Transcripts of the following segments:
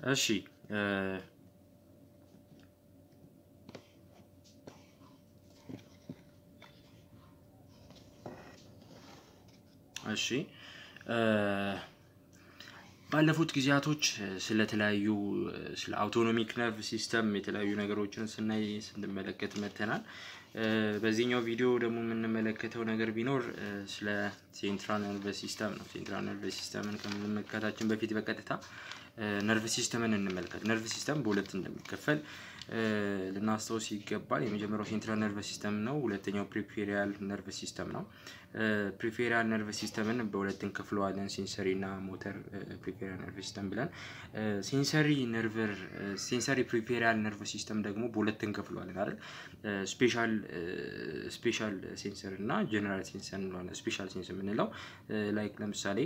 እሺ እሺ ባለፉት ጊዜያቶች ስለተለያዩ ስለ አውቶኖሚክ ነርቭ ሲስተም የተለያዩ ነገሮችን ስናይ ስንመለከት መጥተናል። በዚህኛው ቪዲዮ ደግሞ የምንመለከተው ነገር ቢኖር ስለ ሴንትራል ነርቭ ሲስተም ነው። ሴንትራል ነርቭ ሲስተምን ከመመልከታችን በፊት በቀጥታ ነርቭ ሲስተምን እንመልከት። ነርቭ ሲስተም በሁለት እንደሚከፈል ልናስታውስ ይገባል። የመጀመሪያው ሴንትራል ነርቭ ሲስተም ነው። ሁለተኛው ፕሪፌሪያል ነርቭ ሲስተም ነው። ፕሪፌሪያል ነርቭ ሲስተምን በሁለት እንከፍለዋለን፣ ሴንሰሪ እና ሞተር ፕሪፌሪያል ነርቭ ሲስተም ብለን። ሴንሰሪ ነርቨር ሴንሰሪ ፕሪፌሪያል ነርቭ ሲስተም ደግሞ በሁለት እንከፍለዋለን አይደል? ስፔሻል ስፔሻል ሴንሰር እና ጀነራል ሴንሰር እንለዋለን። ስፔሻል ሴንስ የምንለው ላይክ ለምሳሌ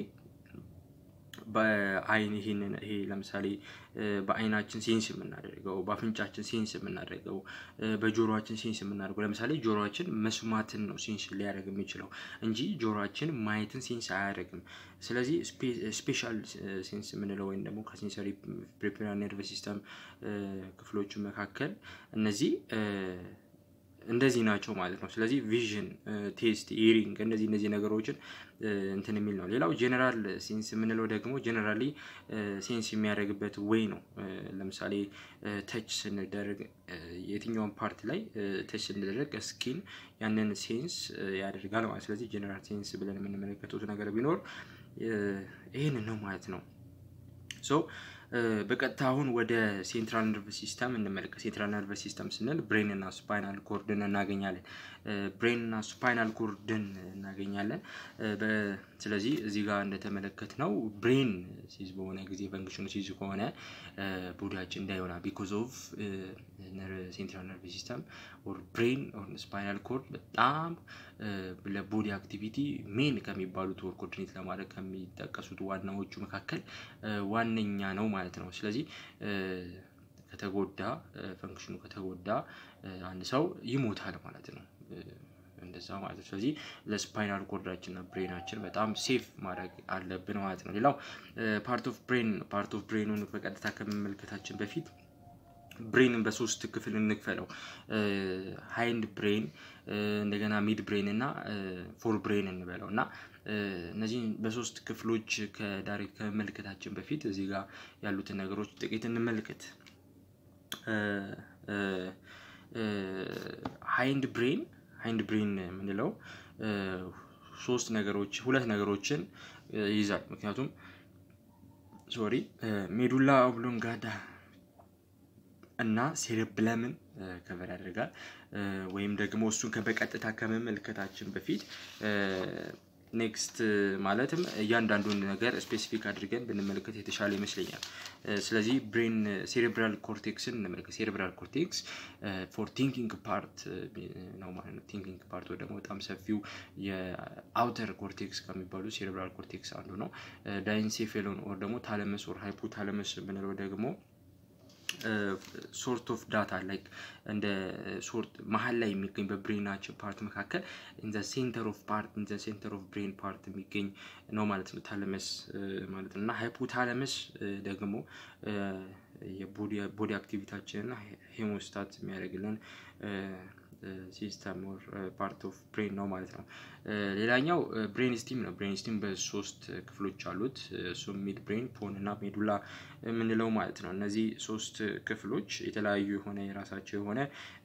በአይን ይሄንን ይሄ ለምሳሌ በአይናችን ሴንስ የምናደርገው በአፍንጫችን ሴንስ የምናደርገው በጆሮአችን ሴንስ የምናደርገው ለምሳሌ ጆሮአችን መስማትን ነው ሴንስ ሊያደርግ የሚችለው እንጂ ጆሮአችን ማየትን ሴንስ አያደርግም። ስለዚህ ስፔሻል ሴንስ የምንለው ወይም ደግሞ ከሴንሰሪ ፕሪፔራል ነርቭ ሲስተም ክፍሎቹ መካከል እነዚህ እንደዚህ ናቸው ማለት ነው። ስለዚህ ቪዥን፣ ቴስት፣ ኢሪንግ እነዚህ እነዚህ ነገሮችን እንትን የሚል ነው። ሌላው ጀነራል ሴንስ የምንለው ደግሞ ጀነራሊ ሴንስ የሚያደርግበት ወይ ነው። ለምሳሌ ተች ስንደረግ የትኛውን ፓርት ላይ ተች ስንደረግ ስኪን ያንን ሴንስ ያደርጋል ማለት ስለዚህ ጀነራል ሴንስ ብለን የምንመለከቱት ነገር ቢኖር ይህንን ነው ማለት ነው። ሶ በቀጥታ አሁን ወደ ሴንትራል ነርቭ ሲስተም እንመለከት። ሴንትራል ነርቭ ሲስተም ስንል ብሬን እና ስፓይናል ኮርድን እናገኛለን። ብሬን እና ስፓይናል ኮርድን እናገኛለን። ስለዚህ እዚህ ጋር እንደተመለከት ነው ብሬን ሲዝ በሆነ ጊዜ ፈንክሽኑ ሲዝ ከሆነ ቦዲያችን እንዳይሆና ቢኮዝ ኦፍ ሴንትራል ነርቭ ሲስተም ኦር ብሬን ኦር ስፓይናል ኮርድ በጣም ለቦዲ አክቲቪቲ ሜን ከሚባሉት ወር ኮርዲኔት ለማድረግ ከሚጠቀሱት ዋናዎቹ መካከል ዋነኛ ነው ማለት ነው። ስለዚህ ከተጎዳ ፈንክሽኑ ከተጎዳ አንድ ሰው ይሞታል ማለት ነው። እንደዛ ማለት ነው። ስለዚህ ለስፓይናል ኮርዳችን እና ብሬናችን በጣም ሴፍ ማድረግ አለብን ማለት ነው። ሌላው ፓርት ኦፍ ብሬን ፓርት ኦፍ ብሬኑን በቀጥታ ከመመልከታችን በፊት ብሬንን በሶስት ክፍል እንክፈለው። ሃይንድ ብሬን፣ እንደገና ሚድ ብሬን እና ፎር ብሬን እንበለው እና እነዚህን በሶስት ክፍሎች ከዳይሬክት ከመመልከታችን በፊት እዚህ ጋር ያሉትን ነገሮች ጥቂት እንመልከት። ሃይንድ ብሬን ሃይንድ ብሬን የምንለው ሶስት ነገሮች ሁለት ነገሮችን ይይዛል። ምክንያቱም ሶሪ ሜዱላ ኦብሎንጋዳ እና ሴሬብለምን ከቨር ያደርጋል። ወይም ደግሞ እሱን በቀጥታ ከመመልከታችን በፊት ኔክስት ማለትም እያንዳንዱን ነገር ስፔሲፊክ አድርገን ብንመለከት የተሻለ ይመስለኛል። ስለዚህ ብሬን ሴሬብራል ኮርቴክስን እንመልከት። ሴሬብራል ኮርቴክስ ፎር ቲንኪንግ ፓርት ነው ማለት ነው። ቲንኪንግ ፓርት ደግሞ በጣም ሰፊው የአውተር ኮርቴክስ ከሚባሉ ሴሬብራል ኮርቴክስ አንዱ ነው። ዳይንሴፌሎን ኦር ደግሞ ታለመስ ኦር ሃይፖታለመስ የምንለው ደግሞ ሶርት ኦፍ ዳታ ላይክ እንደ ሶርት መሀል ላይ የሚገኝ በብሬናችን ፓርት መካከል ኢን ዘ ሴንተር ኦፍ ፓርት ኢን ዘ ሴንተር ኦፍ ብሬን ፓርት የሚገኝ ነው ማለት ነው ታለመስ ማለት ነው እና ሃይፖታለመስ ደግሞ የቦዲ አክቲቪታችንና ሄሞስታት የሚያደርግልን ሲስተም ኦር ፓርት ኦፍ ብሬን ነው ማለት ነው። ሌላኛው ብሬን ስቲም ነው። ብሬን ስቲም በሶስት ክፍሎች አሉት። እሱም ሚድ ብሬን፣ ፖን እና ሜዱላ የምንለው ማለት ነው። እነዚህ ሶስት ክፍሎች የተለያዩ የሆነ የራሳቸው የሆነ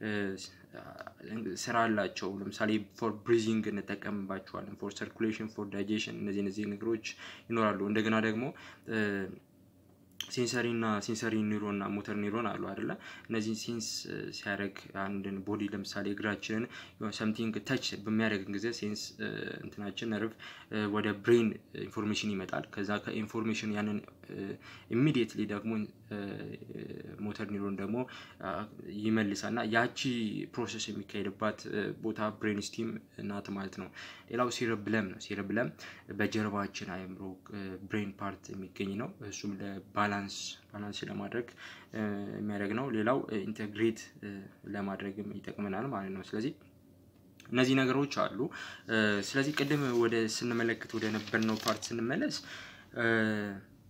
ስራ አላቸው። ለምሳሌ ፎር ብሪዚንግ እንጠቀምባቸዋለን፣ ፎር ሰርኩሌሽን፣ ፎር ዳይጀሽን እነዚህ እነዚህ ነገሮች ይኖራሉ። እንደገና ደግሞ ሴንሰሪ እና ሴንሰሪ ኒውሮን እና ሞተር ኒውሮን አሉ አይደለ? እነዚህን ሴንስ ሲያደርግ አንድን ቦዲ ለምሳሌ እግራችንን ሰምቲንግ ተች በሚያደርግ ጊዜ ሴንስ እንትናችን ነርቭ ወደ ብሬን ኢንፎርሜሽን ይመጣል። ከዛ ከኢንፎርሜሽን ያንን ኢሚዲየትሊ ደግሞ ሞተር ኒውሮን ደግሞ ይመልሳል እና ያቺ ፕሮሰስ የሚካሄድባት ቦታ ብሬን ስቲም ናት ማለት ነው። ሌላው ሴረብለም ነው። ሴረብለም በጀርባችን አእምሮ ብሬን ፓርት የሚገኝ ነው። እሱም ለባላንስ ባላንስ ለማድረግ የሚያደርግ ነው። ሌላው ኢንተግሬት ለማድረግም ይጠቅመናል ማለት ነው። ስለዚህ እነዚህ ነገሮች አሉ። ስለዚህ ቅድም ወደ ስንመለከት ወደ ነበርነው ፓርት ስንመለስ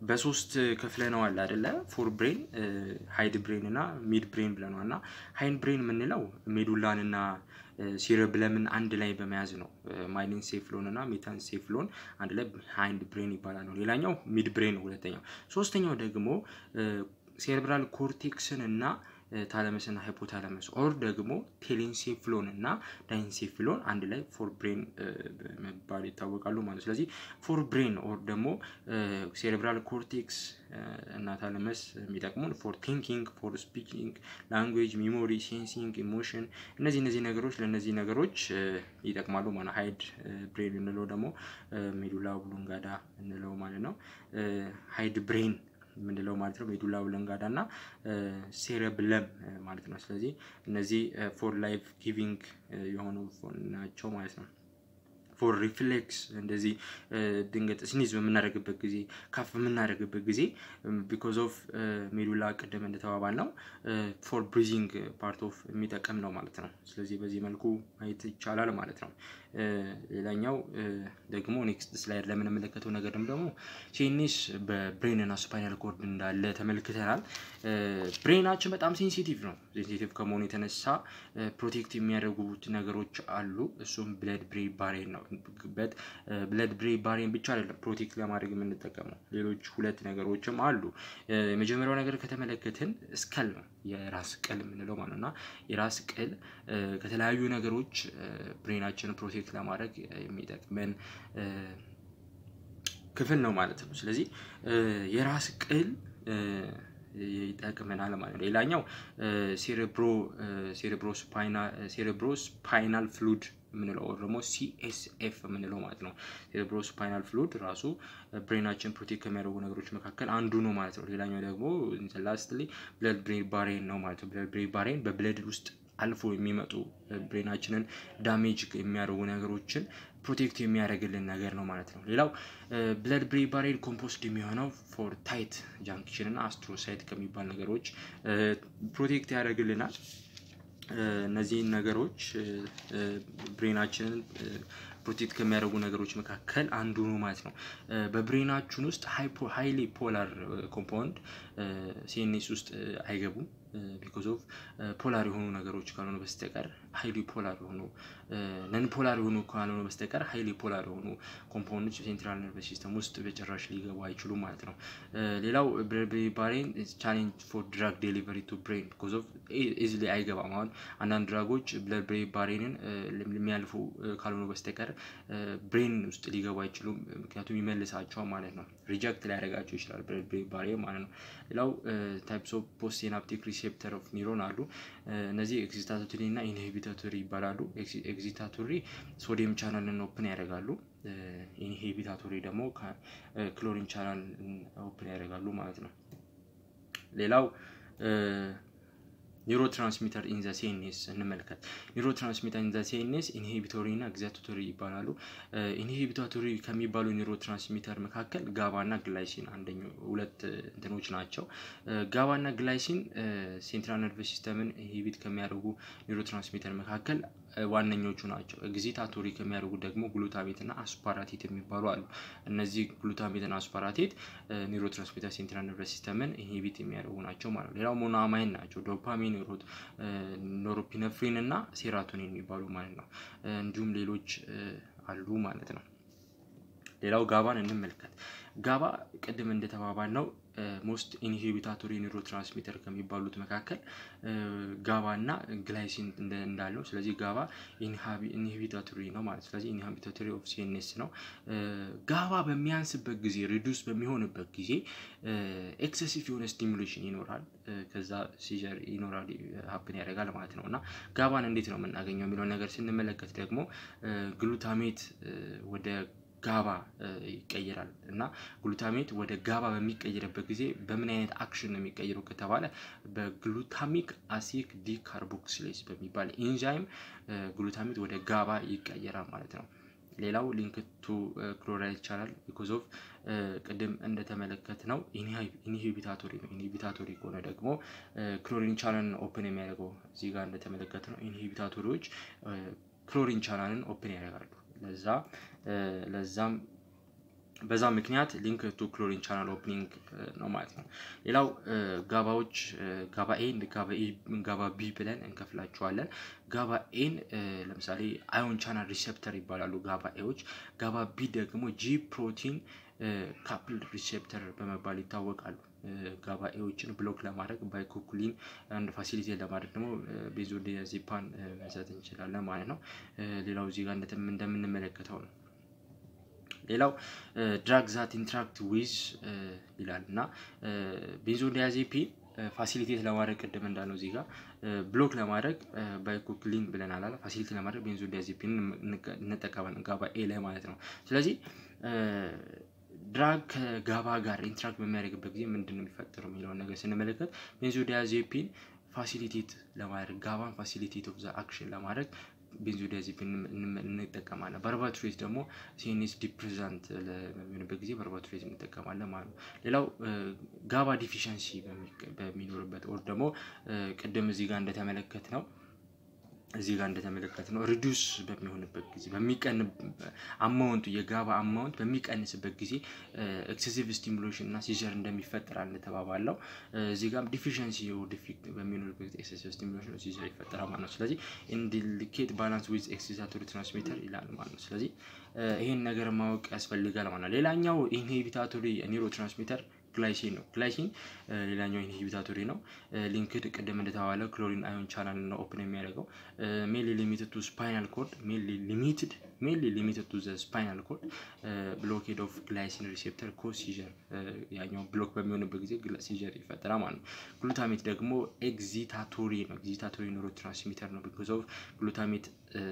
በሶስት ከፍለነዋል አይደለ? ፎር ብሬን፣ ሃይድ ብሬን እና ሚድ ብሬን ብለነዋል። እና ሃይድ ብሬን የምንለው ሜዱላን እና ሲረብለምን አንድ ላይ በመያዝ ነው። ማይሊን ሴፍሎን እና ሜታን ሴፍሎን አንድ ላይ ሃይንድ ብሬን ይባላል ነው። ሌላኛው ሚድ ብሬን ነው ሁለተኛው። ሶስተኛው ደግሞ ሴሬብራል ኮርቴክስን እና ታለመስና ሃይፖታለመስ ኦር ደግሞ ቴሌንሴፍሎን እና ዳይንሴፍሎን አንድ ላይ ፎር ብሬን መባል ይታወቃሉ ማለት ነው። ስለዚህ ፎር ብሬን ኦር ደግሞ ሴሬብራል ኮርቴክስ እና ታለመስ የሚጠቅሙን ፎር ቲንኪንግ፣ ፎር ስፒኪንግ፣ ላንጉዌጅ፣ ሚሞሪ፣ ሴንሲንግ፣ ኢሞሽን እነዚህ እነዚህ ነገሮች ለእነዚህ ነገሮች ይጠቅማሉ ማለት ሃይድ ብሬን እንለው ደግሞ ሜዱላ ኦብሎንጋዳ እንለው ማለት ነው። ሃይድ ብሬን የምንለው ማለት ነው ሜዱላ ኦብሎንጋዳ እና ሴረብለም ማለት ነው። ስለዚህ እነዚህ ፎር ላይፍ ጊቪንግ የሆኑ ናቸው ማለት ነው። ፎር ሪፍሌክስ እንደዚህ ድንገት ስኒዝ በምናደርግበት ጊዜ ካፍ በምናደርግበት ጊዜ ቢኮዝ ኦፍ ሜዱላ ቅድም እንደተባባል ነው ፎር ብሪዚንግ ፓርት ኦፍ የሚጠቀም ነው ማለት ነው። ስለዚህ በዚህ መልኩ ማየት ይቻላል ማለት ነው። ሌላኛው ደግሞ ኔክስት ስላይድ ለምንመለከተው ነገር ደግሞ ሴኒስ በብሬን እና ስፓይናል ኮርድ እንዳለ ተመልክተናል። ብሬናችን በጣም ሴንሲቲቭ ነው። ሴንሲቲቭ ከመሆኑ የተነሳ ፕሮቴክት የሚያደርጉት ነገሮች አሉ። እሱም ብለድ ብሬን ባሬን ነው። በት ብለድ ብሬን ባሬን ብቻ አይደለም ፕሮቴክት ለማድረግ የምንጠቀመው ሌሎች ሁለት ነገሮችም አሉ። የመጀመሪያው ነገር ከተመለከትን ስከል ነው የራስ ቅል የምንለው ማለት እና የራስ ቅል ከተለያዩ ነገሮች ብሬናችንን ፕሮቴክት ለማድረግ የሚጠቅመን ክፍል ነው ማለት ነው። ስለዚህ የራስ ቅል ይጠቅመናል ማለት ነው። ሌላኛው ሴሬብሮ ሴሬብሮ ሴሬብሮ ስፓይናል ፍሉድ የምንለው ደግሞ ሲኤስኤፍ የምንለው ማለት ነው። ሴሬብሮ ስፓይናል ፍሉድ ራሱ ብሬናችን ፕሮቴክት ከሚያደርጉ ነገሮች መካከል አንዱ ነው ማለት ነው። ሌላኛው ደግሞ ላስትሊ ብለድ ብሬን ባሬን ነው ማለት ነው። ብለድ ብሬን ባሬን በብለድ ውስጥ አልፎ የሚመጡ ብሬናችንን ዳሜጅ የሚያደርጉ ነገሮችን ፕሮቴክት የሚያደርግልን ነገር ነው ማለት ነው። ሌላው ብለድ ብሬን ባሬን ኮምፖስት የሚሆነው ፎር ታይት ጃንክሽን እና አስትሮሳይት ከሚባል ነገሮች ፕሮቴክት ያደርግልናል። እነዚህን ነገሮች ብሬናችንን ፕሮቴክት ከሚያደርጉ ነገሮች መካከል አንዱ ነው ማለት ነው። በብሬናችን ውስጥ ሃይሊ ፖላር ኮምፓውንድ ሲኤንኤስ ውስጥ አይገቡም። ቢኮዝ ኦፍ ፖላር የሆኑ ነገሮች ካልሆነ በስተቀር ሀይሊ ፖላር የሆኑ ነን ፖላር የሆኑ ካልሆነ በስተቀር ሀይሊ ፖላር የሆኑ ኮምፓውንዶች ሴንትራል ነርቨስ ሲስተም ውስጥ በጭራሽ ሊገቡ አይችሉም ማለት ነው። ሌላው ባሬን ቻሌንጅ ፎር ድራግ ዴሊቨሪ ቱ ብሬን ቢኮዝ ኦፍ ኢዝሊ አይገባም። አሁን አንዳንድ ድራጎች ብለድ ብሬን ባሬንን የሚያልፉ ካልሆኑ በስተቀር ብሬን ውስጥ ሊገቡ አይችሉም። ምክንያቱም ይመልሳቸዋል ማለት ነው። ሪጀክት ሊያደርጋቸው ይችላል ብለድ ብሬን ባሬን ማለት ነው። ሌላው ታይፕስ ኦፍ ፖስት ሲናፕቲክ ሪሴፕተር ኦፍ ኒውሮን አሉ። እነዚህ ኤግዚታቶሪ እና ኢንሂቢታቶሪ ይባላሉ። ኤግዚታቶሪ ሶዲየም ቻናልን ኦፕን ያደርጋሉ። ኢንሂቢታቶሪ ደግሞ ክሎሪን ቻናል ኦፕን ያደርጋሉ ማለት ነው። ሌላው ኒውሮ ትራንስሚተር ኢን ዘ ሴኔስ እንመልከት። ኒውሮ ትራንስሚተር ኢን ዘ ሴኔስ ኢንሂቢቶሪ እና ኤግዛቶሪ ይባላሉ። ኢንሂቢታቶሪ ከሚባሉ ኒውሮ ትራንስሚተር መካከል ጋባ እና ግላይሲን አንደኛው ሁለት እንትኖች ናቸው። ጋባ እና ግላይሲን ሴንትራል ነርቨስ ሲስተምን ኢንሂቢት ከሚያደርጉ ኒውሮ ትራንስሚተር መካከል ዋነኞቹ ናቸው። ኤግዚታቶሪ ከሚያደርጉ ደግሞ ግሉታሜት እና አስፓራቴት የሚባሉ አሉ። እነዚህ ግሉታሜት እና አስፓራቴት ኒውሮ ትራንስሚተር ሴንትራል ነርቨስ ሲስተምን ኢንሂቢት የሚያደርጉ ናቸው ማለት ነው። ሌላው ሞኖአማይን ናቸው። ዶፓሚን፣ ኖሮፒነፍሪን እና ሴራቶኒን የሚባሉ ማለት ነው። እንዲሁም ሌሎች አሉ ማለት ነው። ሌላው ጋባን እንመልከት። ጋባ ቅድም እንደተባባል ነው ሞስት ኢንሂቢታቶሪ ኒውሮ ትራንስሚተር ከሚባሉት መካከል ጋባ እና ግላይሲን እንዳለው ስለዚህ ጋባ ኢንሂቢታቶሪ ነው ማለት ስለዚህ ኢንሂቢታቶሪ ኦፍ ሲኤንኤስ ነው። ጋባ በሚያንስበት ጊዜ ሪዱስ በሚሆንበት ጊዜ ኤክሰሲቭ የሆነ ስቲሙሌሽን ይኖራል። ከዛ ሲጀር ይኖራል ሀፕን ያደርጋል ማለት ነው እና ጋባን እንዴት ነው የምናገኘው የሚለውን ነገር ስንመለከት ደግሞ ግሉታሜት ወደ ጋባ ይቀየራል እና ግሉታሜት ወደ ጋባ በሚቀየርበት ጊዜ በምን አይነት አክሽን ነው የሚቀየረው ከተባለ በግሉታሚክ አሲክ ዲካርቦክሲሌስ በሚባል ኢንዛይም ግሉታሜት ወደ ጋባ ይቀየራል ማለት ነው። ሌላው ሊንክ ቱ ክሎራይድ ቻናል ቢኮዝ ኦፍ ቅድም እንደተመለከት ነው ኢንሂቢታቶሪ ነው። ኢንሂቢታቶሪ ከሆነ ደግሞ ክሎሪን ቻናልን ኦፕን የሚያደርገው እዚህ ጋር እንደተመለከት ነው። ኢንሂቢታቶሪዎች ክሎሪን ቻናልን ኦፕን ያደርጋሉ። ለዛ ለዛም በዛ ምክንያት ሊንክ ቱ ክሎሪን ቻናል ኦፕኒንግ ነው ማለት ነው። ሌላው ጋባዎች ጋባ ኤን ጋባ ቢ ብለን እንከፍላቸዋለን። ጋባ ኤን ለምሳሌ አዮን ቻናል ሪሴፕተር ይባላሉ ጋባ ኤዎች። ጋባ ቢ ደግሞ ጂ ፕሮቲን ካፕል ሪሴፕተር በመባል ይታወቃሉ። ጋባ ኤዎችን ብሎክ ለማድረግ ባይኮኩሊን አንድ ፋሲሊቲ ለማድረግ ደግሞ ቤንዞዲያዜፓን መስጠት እንችላለን ማለት ነው። ሌላው እዚህ ጋር እንደምንመለከተው ነው። ሌላው ድራግ ዛት ኢንትራክት ዊዝ ይላል እና ቤንዞዲያዜፒን ፋሲሊቴት ለማድረግ ቅድም እንዳለው እዚህ ጋር ብሎክ ለማድረግ ባይኮክሊን ብለናል አለ ፋሲሊቲ ለማድረግ ቤንዞዲያዜፒን እንጠቀማለን ጋባ ኤ ላይ ማለት ነው። ስለዚህ ድራግ ከጋባ ጋር ኢንትራክት በሚያደርግበት ጊዜ ምንድን ነው የሚፈጠረው የሚለውን ነገር ስንመለከት ቤንዞዲያዜፒን ፋሲሊቴት ለማድረግ ጋባን ፋሲሊቴት ኦፍ ዘ አክሽን ለማድረግ ቤንዞዲያዜፒን እንጠቀማለን። ባርባቱሬት ደግሞ ሲኤንኤስ ዲፕሬዛንት በሚሆንበት ጊዜ ባርባቱሬት እንጠቀማለን ማለት ነው። ሌላው ጋባ ዲፊሸንሲ በሚኖርበት ኦር ደግሞ ቅድም እዚህ ጋር እንደተመለከት ነው እዚህ ጋር እንደተመለከት ነው ሪዱስ በሚሆንበት ጊዜ በሚቀን አማውንቱ የጋባ አማውንት በሚቀንስበት ጊዜ ኤክሴሲቭ ስቲሙሌሽን እና ሲዘር እንደሚፈጠራል እንደተባባለው እዚህ ጋር ዲፊሽንሲ ዲፊክት በሚኖርበት ጊዜ ኤክሴሲቭ ስቲሙሌሽን ሲዘር ይፈጠራል ማለት ነው። ስለዚህ ኢንዲኬት ባላንስ ዊዝ ኤክሲታቶሪ ትራንስሚተር ይላል ማለት ነው። ስለዚህ ይሄን ነገር ማወቅ ያስፈልጋል ማለት ነው። ሌላኛው ኢንሂቢታቶሪ ኒውሮ ትራንስሚተር ግላይሲን ነው። ግላይሲን ሌላኛው ኢንሂቢታቶሪ ነው። ሊንክድ ቅድም እንደተባለው ክሎሪን አዮን ቻናል ነው ኦፕን የሚያደርገው ሜንሊ ሊሚትድ ቱ ስፓይናል ኮርድ ሜንሊ ሊሚትድ ሜንሊ ሊሚትድ ቱ ዘ ስፓይናል ኮርድ ብሎኬድ ኦፍ ግላይሲን ሪሴፕተር ኮዝ ሲጀር ያኛው ብሎክ በሚሆንበት ጊዜ ሲጀር ይፈጠራል ማለት ነው። ግሉታሜት ደግሞ ኤግዚታቶሪ ነው። ኤግዚታቶሪ ኒውሮ ትራንስሚተር ነው። ቢኮዝ ኦፍ ግሉታሜት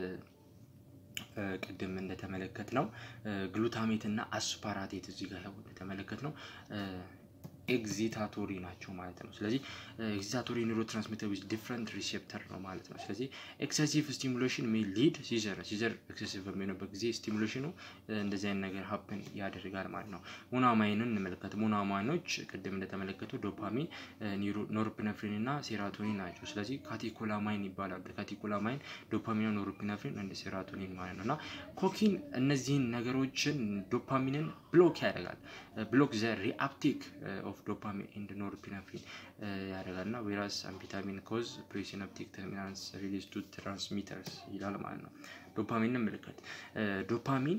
ቅድም እንደተመለከት ነው ግሉታሜት እና አስፓራቴት እዚህ ጋር ያው እንደተመለከት ነው ኤግዚታቶሪ ናቸው ማለት ነው። ስለዚህ ኤግዚታቶሪ ኒውሮ ትራንስሚተር ዊዝ ዲፍረንት ሪሴፕተር ነው ማለት ነው። ስለዚህ ኤክሰሲቭ ስቲሙሌሽን ሜይ ሊድ ሲዘር ሲዘር ኤክሰሲቭ በሚሆንበት ጊዜ ስቲሙሌሽኑ እንደዚህ አይነት ነገር ሀፕን ያደርጋል ማለት ነው። ሞኖአማይንን እንመለከት። ሞኖአማይኖች ቅድም እንደተመለከቱ ዶፓሚን፣ ኖርፕነፍሪን እና ሴራቶኒን ናቸው። ስለዚህ ካቴኮላማይን ይባላሉ። ካቴኮላማይን፣ ዶፓሚን፣ ኖርፕነፍሪን እንደ ሴራቶኒን ማለት ነው እና ኮኪን እነዚህን ነገሮችን ዶፓሚንን ብሎክ ያደርጋል። ብሎክ ዘ ሪአፕቲክ ኦፍ ዶፓሚን ኤንድ ኖርፒነፍሪን ያደርጋል እና ዌራስ አምፊታሚን ኮዝ ፕሪሲናፕቲክ ተርሚናንስ ሪሊዝ ቱ ትራንስሚተርስ ይላል ማለት ነው። ዶፓሚን እንመልከት። ዶፓሚን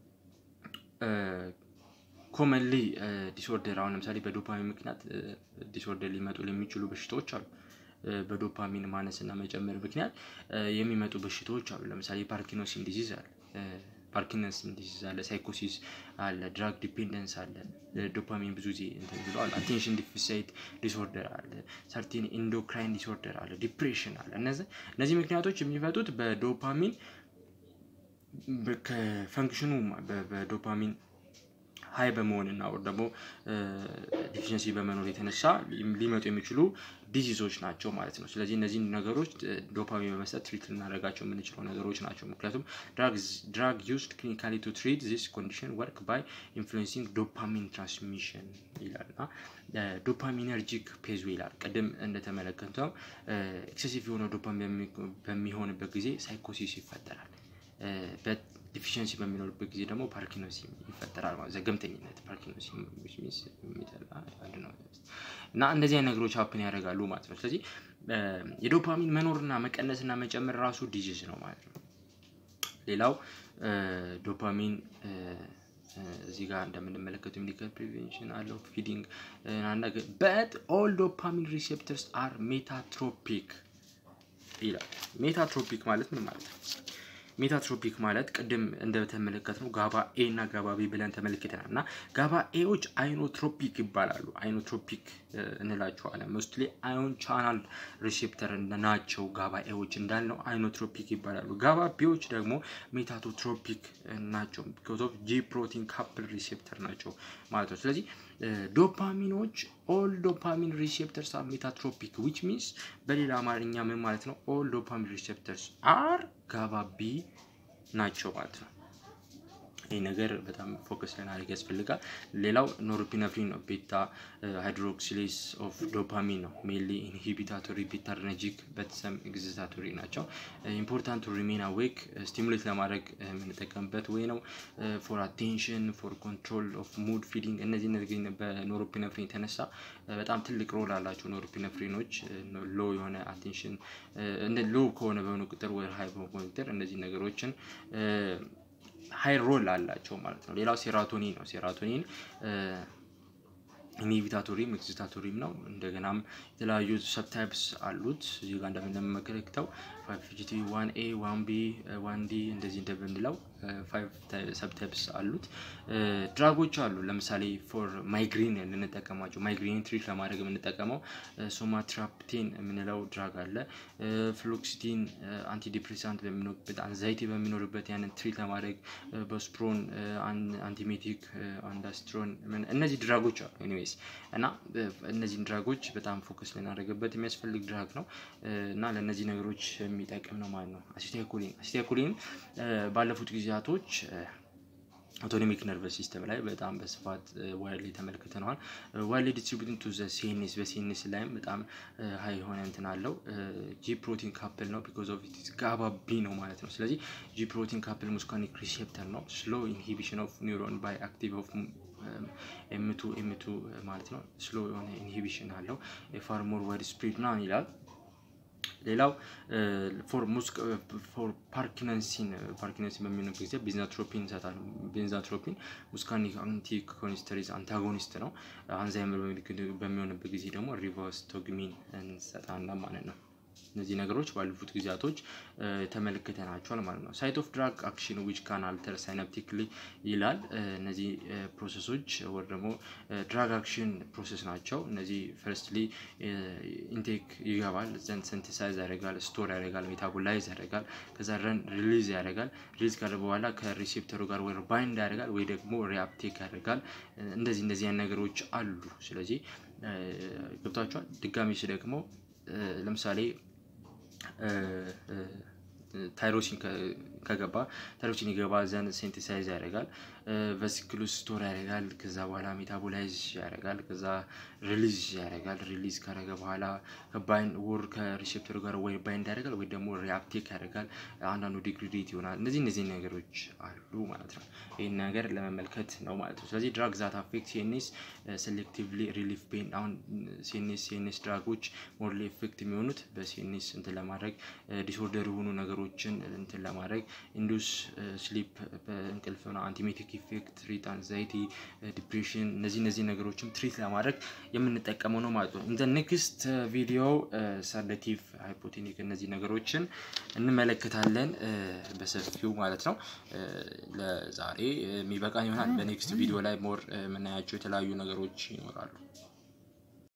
ኮመንሊ ዲስኦርደር አሁን ለምሳሌ በዶፓሚን ምክንያት ዲስኦርደር ሊመጡ የሚችሉ በሽታዎች አሉ። በዶፓሚን ማነስ እና መጨመር ምክንያት የሚመጡ በሽታዎች አሉ። ለምሳሌ ፓርኪንሰን ዲዚዝ አለ። ፓርኪንሰን ዲዚዝ አለ፣ ሳይኮሲስ አለ፣ ድራግ ዲፔንደንስ አለ። ዶፓሚን ብዙ ጊዜ እንትን ብለዋል። አቴንሽን ዲፊሳይት ዲስኦርደር አለ፣ ሰርቲን ኢንዶክራይን ዲስኦርደር አለ፣ ዲፕሬሽን አለ። እነዚህ እነዚህ ምክንያቶች የሚፈቱት በዶፓሚን ከፈንክሽኑ በዶፓሚን ሀይ በመሆን እና ወር ደግሞ ዲፊሽንሲ በመኖር የተነሳ ሊመጡ የሚችሉ ዲዚዞች ናቸው ማለት ነው። ስለዚህ እነዚህን ነገሮች ዶፓሚን በመስጠት ትሪት ልናደርጋቸው የምንችለው ነገሮች ናቸው። ምክንያቱም ድራግ ዩዝድ ክሊኒካሊ ቱ ትሪት ዚስ ኮንዲሽን ወርክ ባይ ኢንፍሉዌንሲንግ ዶፓሚን ትራንስሚሽን ይላል እና ዶፓሚነርጂክ ፔዝ ይላል። ቅድም እንደተመለከተው ኤክሴሲቭ የሆነ ዶፓሚን በሚሆንበት ጊዜ ሳይኮሲስ ይፈጠራል። ዲፊሽንሲ በሚኖርበት ጊዜ ደግሞ ፓርኪንሲ ይፈጠራል ማለት ዘገምተኝነት ፓርኪንሲ አንድ ነው እና እንደዚህ አይነት ነገሮች ሀፕን ያደርጋሉ ማለት ነው። ስለዚህ የዶፓሚን መኖርና መቀነስና መጨመር ራሱ ዲዚዝ ነው ማለት ነው። ሌላው ዶፓሚን እዚህ ጋር እንደምንመለከተው ሜዲካል ፕሪቬንሽን አለው ፊዲንግ በት ኦል ዶፓሚን ሪሴፕተርስ አር ሜታትሮፒክ ይላል። ሜታትሮፒክ ማለት ምን ማለት ነው? ሜታትሮፒክ ማለት ቅድም እንደተመለከት ነው ጋባ ኤ እና ጋባ ቢ ብለን ተመልክተናል እና ጋባ ኤዎች አይኖትሮፒክ ይባላሉ። አይኖትሮፒክ እንላቸዋለን። ሞስትሊ አዮን ቻናል ሪሴፕተር ናቸው። ጋባ ኤዎች እንዳልነው አይኖትሮፒክ ይባላሉ። ጋባ ቢዎች ደግሞ ሜታቶትሮፒክ ናቸው። ቢኮዝ ኦፍ ጂ ፕሮቲን ካፕል ሪሴፕተር ናቸው ማለት ነው። ስለዚህ ዶፓሚኖች ኦል ዶፓሚን ሪሴፕተርስ አር ሜታትሮፒክ ዊች ሚንስ በሌላ አማርኛ ምን ማለት ነው? ኦል ዶፓሚን ሪሴፕተርስ አር ጋባ ቢ ናቸው ማለት ነው። ይህ ነገር በጣም ፎከስ ልናደርግ ያስፈልጋል። ሌላው ኖርፒነፍሪን ነው። ቤታ ሃይድሮክሲሌስ ኦፍ ዶፓሚን ነው። ሜንሊ ኢንሂቢታቶሪ ቤታርነጂክ በተሰም ኤግዚታቶሪ ናቸው። ኢምፖርታንት ሪሜን አዌክ ስቲሙሌት ለማድረግ የምንጠቀምበት ወይ ነው። ፎር አቴንሽን ፎር ኮንትሮል ኦፍ ሙድ ፊሊንግ እነዚህ እነዚህ በኖሮፒነፍሪን የተነሳ በጣም ትልቅ ሮል አላቸው። ኖሮፒነፍሪኖች ሎ የሆነ አቴንሽን ሎ ከሆነ በሆነ ቁጥር ወይ ሀይ በሆነ ቁጥር እነዚህ ነገሮችን ሀይ ሮል አላቸው ማለት ነው። ሌላው ሴራቶኒን ነው። ሴራቶኒን ኢንሂቢታቶሪም ኤክሲታቶሪም ነው። እንደገናም የተለያዩ ሰብታይፕስ አሉት። እዚህ ጋር እንደምንመለከተው ፋይቭ ዋን ኤ ዋን ቢ ዋን ዲ እንደዚህ እንደምንለው ፋይቭ ሰብታይፕስ አሉት። ድራጎች አሉ። ለምሳሌ ፎር ማይግሪን ልንጠቀማቸው ማይግሪን ትሪት ለማድረግ የምንጠቀመው ሶማትራፕቴን የምንለው ድራግ አለ። ፍሎክሲቲን አንቲዲፕሬሳንት በሚኖርበት አንዛይቲ በሚኖርበት ያንን ትሪት ለማድረግ በስፕሮን አንቲሜቲክ አንዳስትሮን እነዚህ ድራጎች አሉ። ኤኒዌይስ እና እነዚህን ድራጎች በጣም ፎከስ ልናደርግበት የሚያስፈልግ ድራግ ነው እና ለእነዚህ ነገሮች የሚጠቅም ነው ማለት ነው። አሲታይኮሊን አሲታይኮሊን ባለፉት ጊዜያቶች አውቶኖሚክ ነርቨስ ሲስተም ላይ በጣም በስፋት ዋይድሊ ተመልክተነዋል። ዋይድሊ ዲስትሪቢዩቲንግ ቱ ዘ ሲኤንኤስ በሲኤንኤስ ላይም በጣም ሀይ የሆነ እንትን አለው። ጂ ፕሮቲን ካፕል ነው ቢኮዝ ኦፍ ኢት ጋባ ቢ ነው ማለት ነው። ስለዚህ ጂ ፕሮቲን ካፕል ሙስካኒክ ሪሴፕተር ነው። ስሎ ኢንሂቢሽን ኦፍ ኒውሮን ባይ አክቲቭ ኦፍ ኤምቱ ኤምቱ ማለት ነው። ስሎ የሆነ ኢንሂቢሽን አለው። የፋር ሞር ዋይድ ስፕሪድ ምናምን ይላል። ሌላው ፎር ፓርኪንሰን ፓርኪንሰን በሚሆንበት ጊዜ ቤንዛትሮፒን ይሰጣል። ቤንዛትሮፒን ሙስካኒክ አንቲኮኒስተሪዝ አንታጎኒስት ነው። አንዛይመር በሚሆንበት ጊዜ ደግሞ ሪቫስቶግሚን እንሰጣለን ማለት ነው። እነዚህ ነገሮች ባለፉት ጊዜያቶች ተመልክተናቸዋል ማለት ነው። ሳይት ኦፍ ድራግ አክሽን ዊች ካን አልተር ሳይናፕቲክሊ ይላል። እነዚህ ፕሮሰሶች ወይ ደግሞ ድራግ አክሽን ፕሮሰስ ናቸው። እነዚህ ፈርስትሊ ኢንቴክ ይገባል፣ ዘንድ ሰንቲሳይዝ ያደርጋል፣ ስቶር ያደርጋል፣ ሜታቦላይዝ ያደርጋል፣ ከዛ ረን ሪሊዝ ያደርጋል። ሪሊዝ ካለ በኋላ ከሪሴፕተሩ ጋር ወይ ባይንድ ያደርጋል ወይ ደግሞ ሪአፕቴክ ያደርጋል። እንደዚህ እንደዚህ አይነት ነገሮች አሉ። ስለዚህ ገብቷቸዋል። ድጋሚ ደግሞ ለምሳሌ ታይሮሲን ከገባ ታይሮሲን ይገባ ዘንድ ሴንቲሳይዝ ያደርጋል። ቨሲክሉስ ስቶር ያደርጋል። ከዛ በኋላ ሜታቦላይዝ ያደርጋል። ከዛ ሪሊዝ ያደርጋል። ሪሊዝ ካደረገ በኋላ ባይንድ ወር ከሪሴፕተሩ ጋር ወይ ባይንድ ያደርጋል ወይ ደግሞ ሪአፕቴክ ያደርጋል። አንዳንዱ ዲግሪዴት ይሆናል። እነዚህ እነዚህ ነገሮች አሉ ማለት ነው። ይህን ነገር ለመመልከት ነው ማለት ነው። ስለዚህ ድራግ ዛት አፌክት ሲኤንኤስ ሴሌክቲቭሊ ሪሊፍ ፔን አሁን ሲኤንኤስ ሲኤንኤስ ድራጎች ሞርሊ ኤፌክት የሚሆኑት በሲኤንኤስ እንትን ለማድረግ ዲስኦርደር የሆኑ ነገሮችን እንትን ለማድረግ ኢንዱስ ስሊፕ በእንቅልፍ ነው። አንቲሜቲክ ኢፌክት ትሪት አንዛይቲ ዲፕሬሽን እነዚህ እነዚህ ነገሮችም ትሪት ለማድረግ የምንጠቀመው ነው ማለት ነው። ኢን ዘ ኔክስት ቪዲዮ ሰዳቲቭ ሃይፖቴኒክ እነዚህ ነገሮችን እንመለከታለን በሰፊው ማለት ነው። ለዛሬ የሚበቃን ይሆናል። በኔክስት ቪዲዮ ላይ ሞር የምናያቸው የተለያዩ ነገሮች ይኖራሉ።